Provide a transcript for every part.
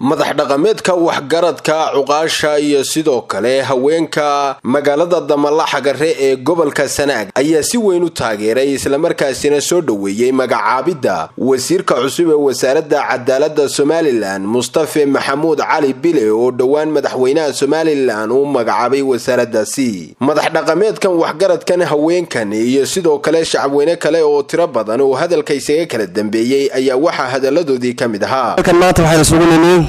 madax dhaqameedka waxgaradka cuqaasha iyo sidoo kale haweenka magaalada damalaxagare ee gobolka sanaag ayaa si weyn u taageeray islamarkaasina soo dhoweeyey magacaabidda wasiirka cusub ee wasaaradda cadaalada somalilan mustafe maxamuud cali bile oo dhowaan madaxweynaha somalilan uu magacaabay wasaaradaasi madax dhaqameedkan waxgaradkan haweenkan iyo sidoo kale shacabweyne kale oo tiro badan oo hadalka isaga kala dambeeyey ayaa waxaa hadaladoodii ka mid ahaa maanta waxaynu isugu nimi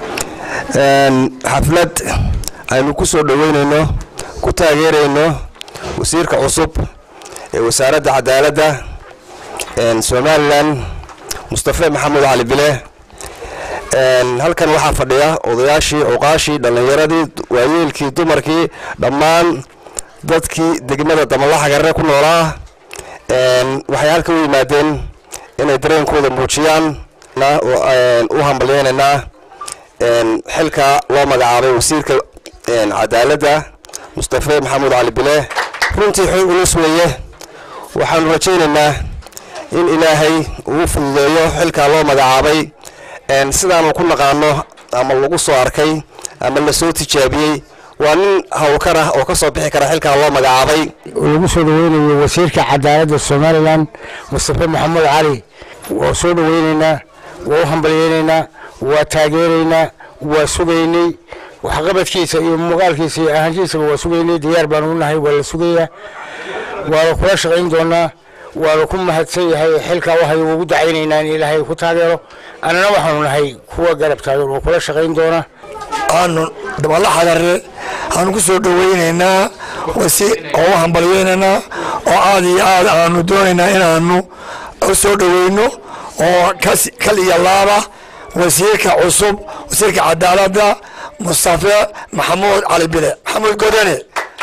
xaflad aynu ku soo dhoweynayno ku taageerayno wasiirka cusub ee wasaaradda cadaaladda somalilan mustafe maxamuud cali bile halkan waxaa fadhiya odayaashii cuqaashii dhallinyaradii waayeelkii dumarkii dhammaan dadkii degmada damalaxagarre ku noolaa waxay halka u yimaadeen inay dareenkooda muujiyaan u hambalyeynaynaa xilka loo magacaabay wasiirka cadaaladda mustafe maxamuud cali bile runtii xoog ulus weeye waxaanu rajaynaynaa in ilaahay uu fududeeyo xilkaa loo magacaabay sidaanu ku naqaano ama lagu soo arkay ama lasoo tijaabiyey waa nin hawlkar ah oo ka soo bixi kara xilkaa loo magacaabay lagu soo dhaweynayo wasiirka cadaaladda somalilan mustafe maxamuud cali waa soo dhaweynaynaa waa u hambalyeynaynaa waa taageeraynaa waa sugaynay waxqabadkiisa iyo muuqaalkiisa iyo ahaantiisaba waa sugaynay diyaar baanu u nahay waa la sugayaa waana kula shaqayn doonaa waanu ku mahadsan yahay xilkaa waxay ugu dacaynaynaa in ilaahay ku taageero annana waxaanu nahay kuwa garab taagan oo kula shaqayn doona aanu dabalaxagarre aanu ku soo dhaweynaynaa oo u hambalyeynaynaa oo aad iyo aad aanu doonaynaa inaanu u soo dhaweyno oo kal iyo laaba wasiirka cusub wasiirka cadaaladda mustafe maxamuud cali bile maxamuud godane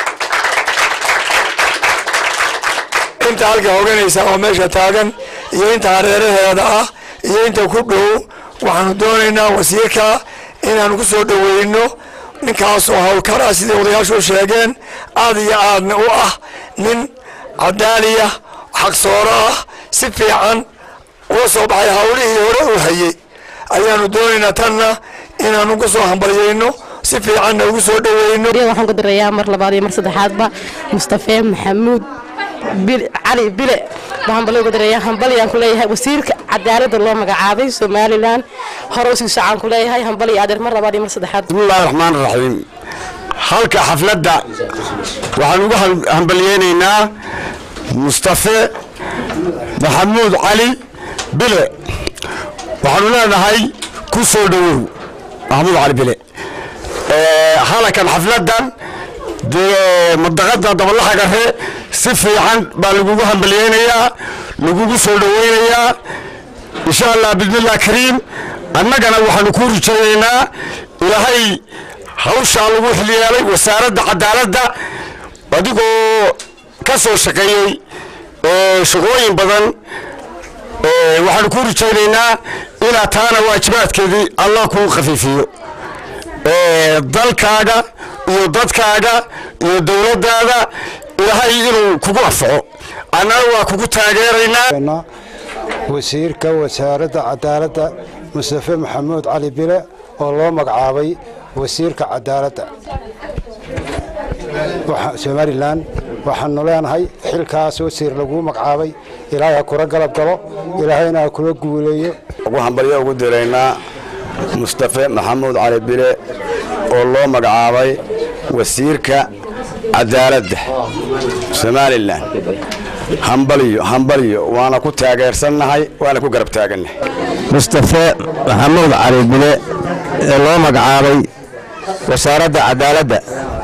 inta halka hoganaysa oo meesha taagan iyo inta hareeraheeda ah iyo inta ku dhow waxaanu doonaynaa wasiirka inaanu ku soo dhaweyno ninkaas oo hawlkar ah sidai odayaashu sheegeen aad iyo aadna u ah nin cadaaliya xaqsooro ah si fiican uga soo baxay hawlihii hore uu hayey ayaanu doonaynaa tanna inaanu ku soo hambalyeyno si fiicanna ugu soo dhaweyno waxaan ku dirayaa mar labaad iyo mar saddexaadba mustafe maxamuud cali bile baan hambalyo uga dirayaa hambalyaan ku leeyahay wasiirka cadaaladda loo magacaabay somalilan hore usii socaan ku leeyahay hambalyo adeer mar labaad iyo mar saddexaad bismillahi raxmaan raxiim halka xafladda waxaan ugu hambalyeynaynaa mustafe maxamuud cali bile waxaanu leenahay ku soo dhowow maxamuud cali bile halakan xafladdan dee madaqada dabalaxagare si fiican baa lagugu hambalyeynayaa lagugu soo dhoweynayaa insha allah bismillah kariim annagana waxaanu ku rujaynaynaa ilaahay hawshaa lagu xilyeelay wasaaradda cadaaladda adigoo ka soo shaqeeyey shaqooyin badan waxaanu ku rujaynaynaa ilaa taana waajibaadkeedii allah kuu khafiifiyo dalkaaga iyo dadkaaga iyo dowladdaada ilaahay inuu kugu anfaco annana waa kugu taageeraynaa wasiirka wasaaradda cadaaladda mustafe maxamuud cali bile oo loo magacaabay wasiirka cadaaladda somalilan waxaanu leenahay xilkaas wasiir laguu magacaabay ilaahay ha kula galab galo ilaahayna ha kula guuleeyo ugu hambalyo ugu diraynaa mustafe maxamuud cali bile oo loo magacaabay wasiirka cadaaladda somalilan hambalyo hambalyo waana ku taageersannahay waana ku garab taagannahay mustafe maxamuud cali bile ee loo magacaabay wasaaradda cadaaladda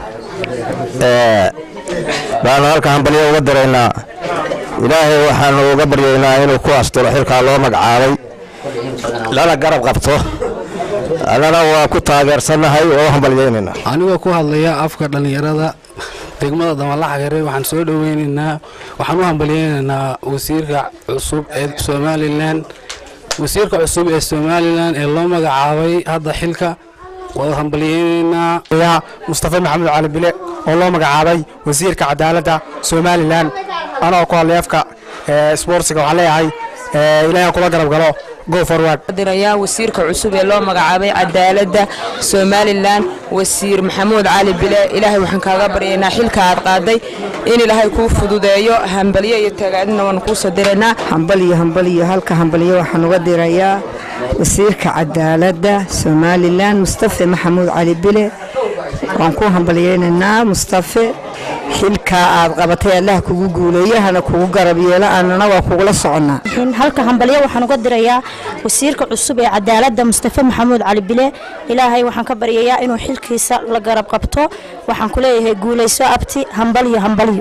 baanu halka hambalyo uga diraynaa ilaahay waxaanu uga baryaynaa inuu ku asturo xilkaa loo magacaabay lana garab qabto annana waa ku taageersannahay oo u hambalyeynayna anigoo ku hadlaya afka dhallinyarada degmada damalaxagare waxaan soo dhoweynaynaa waxaan u hambalyeynaynaa wasiirka cusub ee somalilan wasiirka cusub ee somalilan ee loo magacaabay hadda xilka waa hambalyeynaynaa mustafe maxamuud cali bile oo loo magacaabay wasiirka cadaaladda somalilan anagoo ku hadlay afka sboortsiga waxaan leeyahay ilaahay kula garab galo go forward dirayaa wasiirka cusub ee loo magacaabay cadaaladda somalilan wasiir maxamuud cali bile ilaahay waxaan kaaga baryaynaa xilka aad qaaday in ilaahay kuu fududeeyo hambalyo iyo tagaadina waan kuusoo diraynaa hambaliyo hambaliyo halka hambaliyo waxaan uga dirayaa wasiirka cadaaladda somalilan mustafe maxamuud cali bile waan ku hambalyeynaynaa mustafe xilkaa aad qabatay allaha kugu guuleeyo hana kugu garab yeelo annana waa kugula soconnaa halka hambalyo waxaan uga dirayaa wasiirka cusub ee cadaaladda mustafe maxamuud cali bile ilaahay waxaan ka baryayaa inuu xilkiisa la garab qabto waxaan ku leeyahay guulayso abti hambalyo hambalyo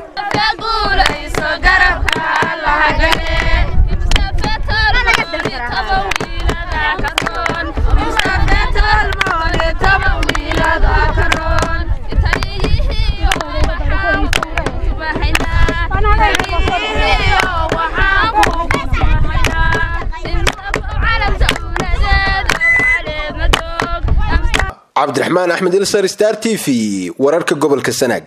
cabdiraxmaan axmed ilsar star t v wararka gobolka sanaag